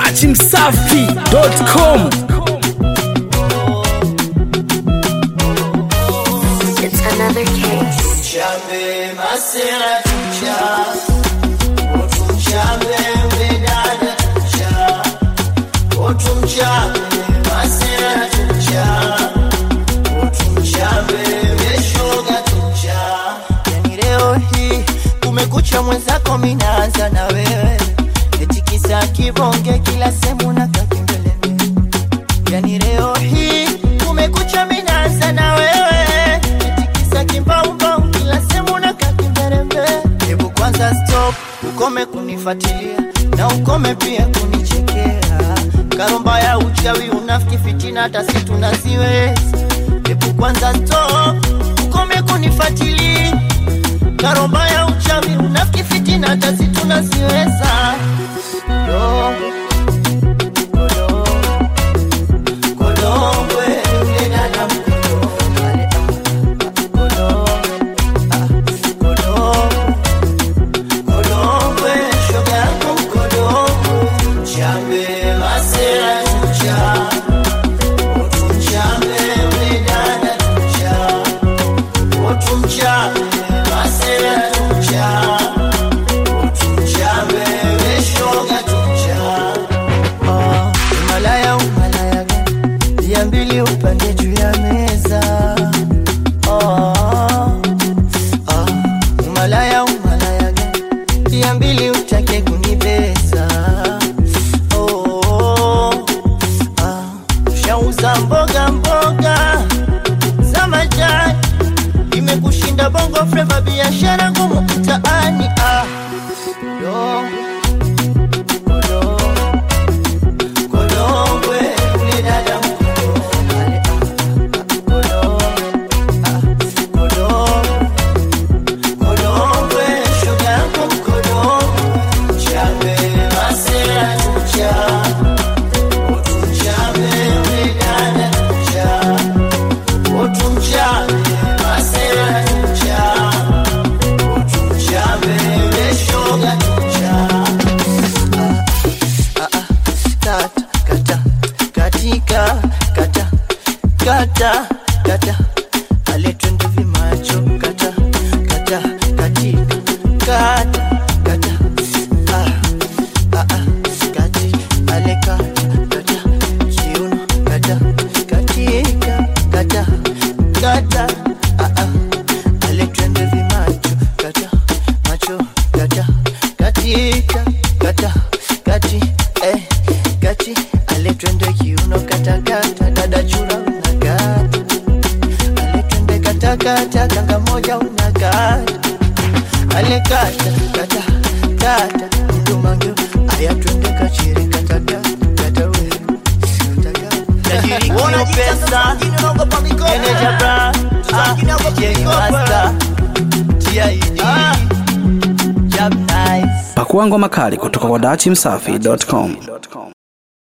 dachimsafi.com It's another case. Chambe masera tucha Otu mchambe mdedada tucha Otu mchambe masera tucha Otu mchambe meshoga tucha Yani leo hii kumekucha mwenzako minaanza na wewe Eti kisa kibonge kila semu na kakimbeleme Yani leo hii kumekucha minaanza na wewe Tikisa kimbaumbau kila semu na kakimberembe Hebu kwanza stop, ukome kunifuatilia na ukome pia kunichekea Karomba ya uchawi unafiki fitina hata si tunaziweza Hebu kwanza stop, ukome kunifuatilia Karomba ya uchawi unafiki fitina hata si tunaziweza Yo, yo. Kodongwe, yule dada mkodongwe. Kodongwe, ah, kodongwe. Kodongwe, shoga yangu mkodongwe. Chambe, masera tucha. Otu mchambe, yule dada tucha. Otu mchambe, masera tucha. Otu mchambe, yule shoga tucha. Ah, Umalaya, umalaya gani? Dia mbili upande juu ya meza. Ah, ah, Umalaya, umalaya gani? Dia mbili utake kunibeza. Oh, ah, Ushauza mboga mboga za majani, imekushinda bongo fleva, biashara ngumu mtaani. Ah, yo, yo. Kodongwe, yule dada mkodongwe. Kodongwe, ah, kodongwe. Kodongwe, shoga yangu mkodongwe. Chambe, masera tucha. Otu mchambe, yule dada tucha. Otu mchambe, masera tucha. Otu mchambe, yule shoga tucha. kata kata katika kata kata kata aletwende vimacho kata kata katika kata kata ah, ah, ah, kati ale kata kata kiuno kata katika kata kata ah, ah, aletwende vimacho kata macho kata katika kata kati eh, kati aletwende kiuno katakata dada chura unakata aletwende katakata kanga moja unakata alekata kata kata mdumangu aya twende kachiri katakata kata we tajiri kio pesa meneja bra ah, DJ Master TID Job nice pakua ngoma kali kutoka kwa dachimsafi.com